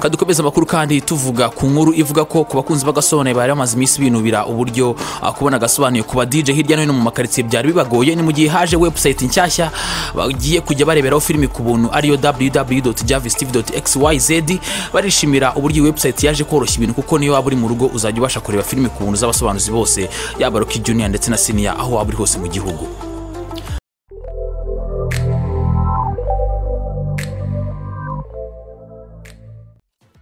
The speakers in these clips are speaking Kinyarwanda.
dukomeza amakuru kandi tuvuga ku nkuru ivuga ko ku bakunzi b'agasobanuye bari bamaze iminsi binubira uburyo ah, kubona agasobanuye ku ba DJ hirya no hino mu makaritsiye byari bibagoye ni mu gihe haje website nshyashya bagiye kujya bareberaho filimi ku buntu ariyo www.javistv.xyz barishimira uburyo iyi website yaje koroshya ibintu kuko niyo waba uri mu rugo uzajya ubasha kureba filimi ku buntu z'abasobanuzi bose yaba Rocky Junior ndetse na Senior aho waba uri hose mu gihugu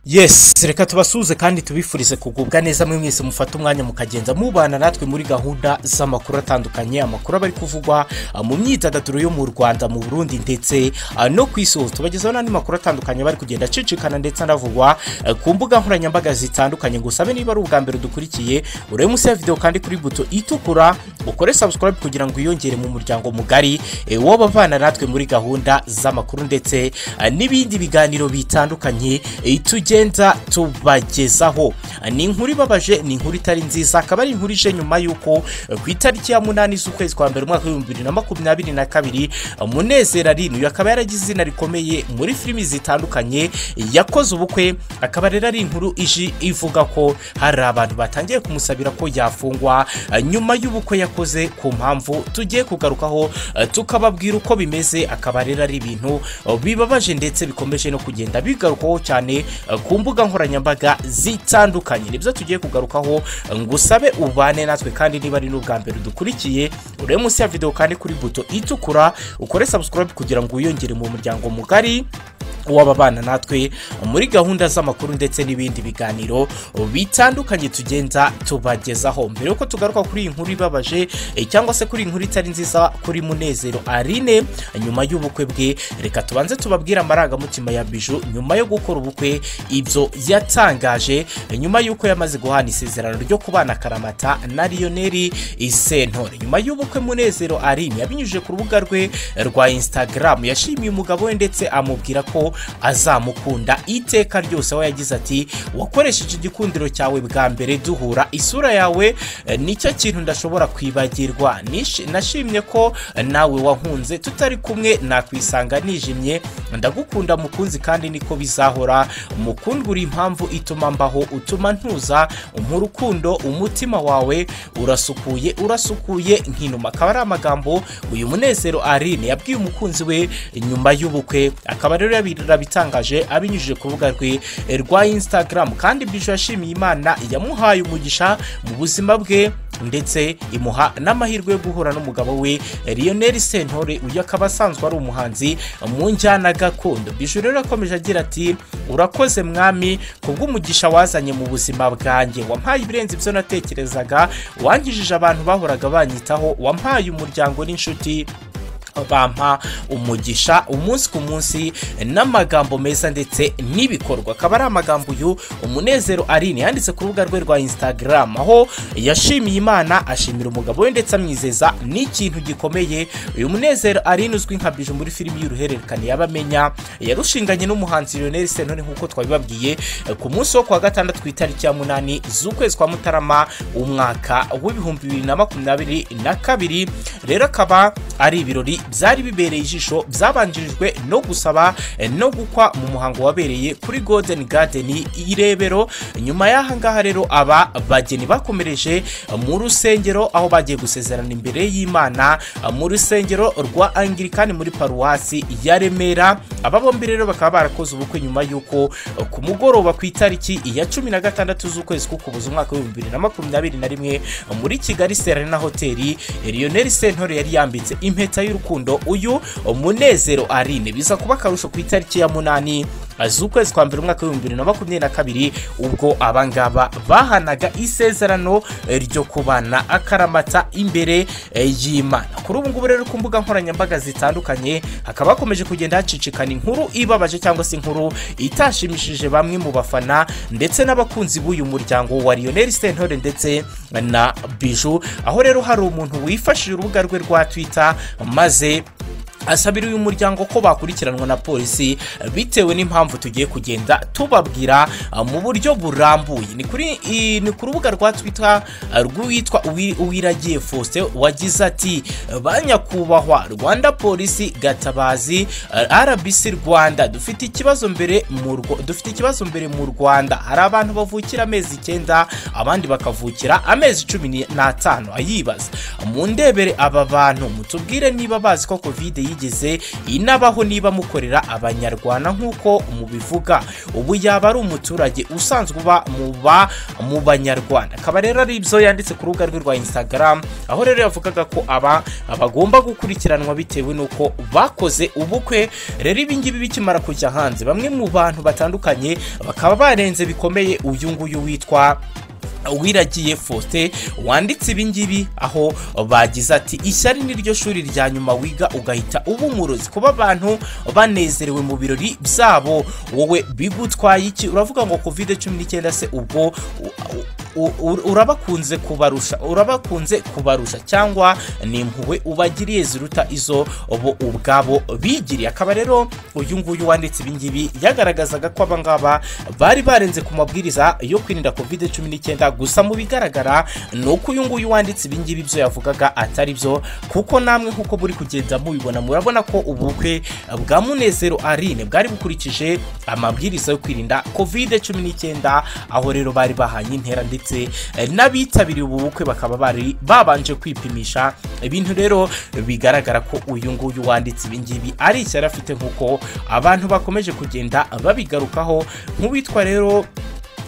yes reka tubasuhuze kandi tubifurize kugubwa neza mwe mwese mufata umwanya mukagenda mubana natwe muri gahunda z'amakuru atandukanye amakuru aba ari kuvugwa ah, mu myidagaduro yo mu rwanda mu burundi ndetse ah, no ku isi hose tubagezaho n'andi makuru atandukanye aba ari kugenda acicikana ndetse anavugwa eh, ku mbuga nkoranyambaga zitandukanye ngo usabe niba ari ubwa mbere dukurikiye urebe munsi ya videwo kandi kuri buto itukura ukore subscribe kugira ngo wiyongere mu muryango mugari eh, w'abavana natwe muri gahunda z'amakuru ndetse ah, n'ibindi biganiro bitandukanye eh, tugenda tubagezaho Ah, ni inkuru ibabaje ni inkuru itari nziza akaba ari inkuru ije nyuma y'uko eh, ku itariki ya munani z'ukwezi kwa mbere umwaka w'ibihumbi bibiri na makumyabiri na kabiri ah, munezero arinuyu akaba yaragize izina rikomeye muri filimi zitandukanye eh, yakoze ubukwe akaba rero ari inkuru ije ivuga ko hari abantu batangiye kumusabira ko yafungwa ah, nyuma y'ubukwe yakoze ku mpamvu tugiye kugarukaho eh, tukababwira uko bimeze akaba rero ari ibintu eh, bibabaje ndetse bikomeje no kugenda bigarukaho cyane eh, ku mbuga nkoranyambaga zitandukanye nibyo tugiye kugarukaho eh, ngo usabe ubane natwe kandi niba ari n'ubwa mbere dukurikiye urebe munsi ya videwo kandi kuri buto itukura ukore subscribe kugira ngo wiyongere mu muryango mugari w'ababana natwe muri gahunda z'amakuru ndetse n'ibindi biganiro bitandukanye tugenda tubagezaho mbere y'uko tugaruka kuri iyi nkuru ibabaje eh, cyangwa se kuri iyi nkuru itari nziza kuri munezero arine nyuma y'ubukwe bwe reka tubanze tubabwire amarangamutima ya biju nyuma yo gukora ubukwe ibyo yatangaje eh, nyuma y'uko yamaze guhana isezerano ryo kubana akaramata na lionel sentore nyuma y'ubukwe munezero arine yabinyujije ku rubuga rwe rwa instagram yashimiye umugabo we ndetse amubwira ko azamukunda iteka ryose aho yagize ati wakoresheje igikundiro cyawe bwa mbere duhura isura yawe eh, nicyo kintu ndashobora kwibagirwa Nish- nashimye ko eh, nawe wahunze tutari kumwe nakwisanga nijimye ndagukunda mukunzi kandi niko bizahora mukundwa impamvu ituma mbaho utuma ntuza mu rukundo umutima wawe urasukuye urasukuye nk'inuma akaba ari amagambo uyu munezero arine yabwiye umukunzi we nyuma y'ubukwe akaba rero yarabitangaje abinyujije ku rubuga rwe rwa instagram kandi bwije yashimiye imana yamuhaye umugisha mu buzima bwe ndetse imuha n'amahirwe yo guhura n'umugabo we Lionel Sentore uyu akaba asanzwe ari umuhanzi mu njyana gakondo Bijou rero yakomeje agira ati urakoze mwami kubw'umugisha wazanye mu buzima bwanjye wampaye ibirenze ibyo natekerezaga wankijije abantu bahoraga banyitaho wampaye umuryango n'inshuti bampa umugisha umunsi ku munsi n'amagambo meza ndetse n'ibikorwa akaba ari amagambo uyu umunezero arine yanditse ku rubuga rwe rwa instagram aho yashimiye imana ashimira umugabo we ndetse amwizeza n'ikintu gikomeye uyu munezero arine uzwi nka biju muri filimi y'uruhererekane y'abamenya yarushinganye n'umuhanzi lionel sentore nk'uko twabibabwiye ku munsi wo kuwa gatandatu ku itariki ya munani z'ukwezi kwa mutarama umwaka w'ibihumbi bibiri na makumyabiri na kabiri rero akaba ari ibirori byari bibereye ijisho byabanjirijwe no gusaba eh, no gukwa mu muhango wabereye kuri golden garden irebero nyuma y'aha ngaha rero aba bageni bakomereje eh, mu rusengero aho bagiye gusezerana imbere y'imana eh, mu rusengero rwa angirikani muri paruwasi ya remera aba bombi rero bakaba barakoze ubukwe nyuma y'uko eh, ku mugoroba ku itariki ya cumi na gatandatu z'ukwezi k'ukuboza umwaka w'ibihumbi bibiri na makumyabiri na rimwe muri kigali serena hoteli lionel sentore yari yambitse impeta y'urukundo uyu munezero arine biza kuba akarusho ku itariki ya munani z'ukwezi kwa mbere umwaka w'ibihumbi bibiri na makumyabiri na kabiri ubwo abangaba bahanaga isezerano eh, ryo kubana akaramata imbere eh, y'imana kuri ubu ngubu rero ku mbuga nkoranyambaga zitandukanye hakaba hakomeje kugenda hacicikana inkuru ibabaje cyangwa se inkuru itashimishije bamwe mu bafana ndetse n'abakunzi b'uyu muryango wa lionel sentore ndetse na biju aho rero hari umuntu wifashishije urubuga rwe rwa twitter maze asabira uyu muryango ko bakurikiranwa na polisi bitewe n'impamvu tugiye kugenda tubabwira uh, mu buryo burambuye ni kuri i- ni ku rubuga rwa twitter uh, rw'uwitwa Uwi- uwiragiye faustin wagize ati ba nyakubahwa rwanda polisi gatabazi uh, rbc rwanda dufite ikibazo mbere mu Rwa- dufite ikibazo mbere mu rwanda hari abantu bavukira amezi icyenda abandi bakavukira amezi cumi ni- n'atanu ayibaza mundebere aba bantu mutubwire niba bazi ko covid yigeze inabaho niba mukorera abanyarwanda nk'uko mubivuga ubu yaba ari umuturage usanzwe uba mu ba mu banyarwanda akaba rero ari ibyo yanditse ku rubuga rwe rwa instagram aho rero yavugaga ko aba bagomba gukurikiranwa bitewe n'uko bakoze ubukwe rero ibi ngibi bikimara kujya hanze bamwe mu bantu batandukanye bakaba barenze bikomeye uyu nguyu witwa wiragiye faustin wanditse ibingibi aho bagize ati ishyari ni ryo shuri rya nyuma wiga ugahita uba umurozi kuba abantu banezerewe mu birori byabo wowe bigutwaye iki uravuga ngo covid cumi n'icyenda se ubwo u- u- u- urabakunze kubarusha urabakunze kubarusha cyangwa ni impuhwe ubagiriye ziruta izo bo ubwabo bigiriye akaba rero uyu nguyu wanditse ibingibi yagaragazaga ko abangaba bari barenze ku mabwiriza yo kwirinda covid cumi n'icyenda gusa mu bigaragara ni uko uyu nguyu wanditse ibingibi byo yavugaga atari byo kuko namwe nk'uko buri kugenda mubibona murabona ko ubukwe bwa munezero arine bwari bukurikije amabwiriza yo kwirinda covid cumi n'icyenda aho rero bari bahanye intera ndetse eh, n'abitabiriye ubu bukwe bakaba bari babanje kwipimisha ibintu rero bigaragara ko uyu nguyu wanditse ibingibi ari ishyari afite nk'uko abantu bakomeje kugenda babigarukaho nk'uwitwa rero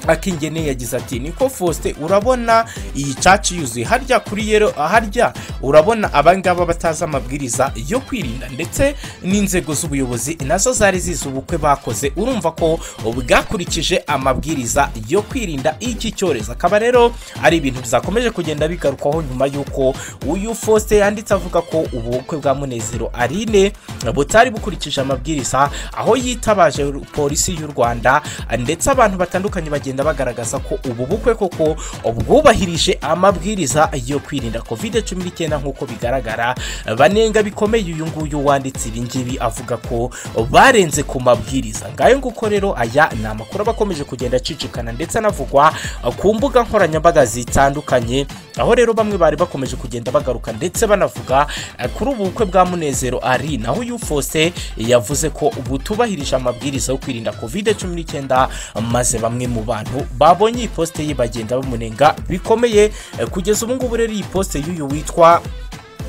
akingeneye yagize ati niko faustin urabona iyi caci yuzuye harya kuri yero harya urabona abangaba batazi amabwiriza yo kwirinda ndetse n'inzego z'ubuyobozi nazo zari zizi ubukwe bakoze urumva ko bwakurikije amabwiriza yo kwirinda iki cyorezo akaba rero ari ibintu bizakomeje kugenda bigarukwaho nyuma y'uko uyu faustin yanditse avuga ko ubukwe bwa munezero arine butari bukurikije amabwiriza aho yitabaje polisi y'u rwanda ndetse abantu batandukanye bagenda bagaragaza ko ubu bukwe koko bwubahirije amabwiriza yo kwirinda covid cumi n'icyenda nk'uko bigaragara banenga bikomeye uyu nguyu wanditse ibi ngibi avuga ko barenze ku mabwiriza ngayo nguko rero aya ni amakuru aba akomeje kugenda acicikana ndetse anavugwa ku mbuga nkoranyambaga zitandukanye aho rero bamwe bari bakomeje kugenda bagaruka ndetse banavuga eh, kuri ubu bukwe bwa munezero ari naho uyu Faustin yavuze ko butubahirije amabwiriza yo kwirinda covid cumi n'icyenda maze bamwe mu bantu babonye iyi posite ye bagenda bamunenga bikomeye eh, kugeza ubu ngubu rero iyi posite y'uyu witwa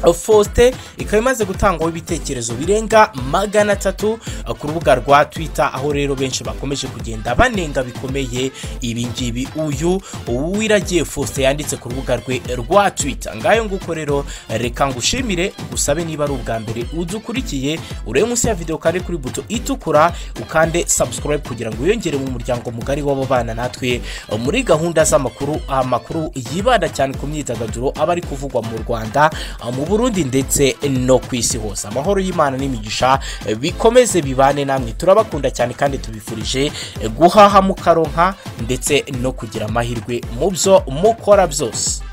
faustin ikaba imaze gutangwaho ibitekerezo birenga magana atatu uh, ku rubuga rwa twitter aho rero benshi bakomeje kugenda banenga bikomeye ibi ngibi uyu uwiragiye faustin yanditse ku rubuga rwe rwa twitter ngayo nguko rero reka ngushimire gusabe niba ari ubwa mbere udukurikiye urebe munsi ya videwo kandi kuri buto itukura ukande subscribe kugira ngo wiyongere mu muryango mugari w'ababana natwe uh, muri gahunda z'amakuru amakuru yibanda cyane ku myidagaduro aba ari kuvugwa mu rwanda uh, mu burundi ndetse no ku isi hose amahoro y'imana n'imigisha eh, bikomeze bibane namwe turabakunda cyane kandi tubifurije eh, guhaha mukaronka ndetse no kugira amahirwe mu byo mukora byose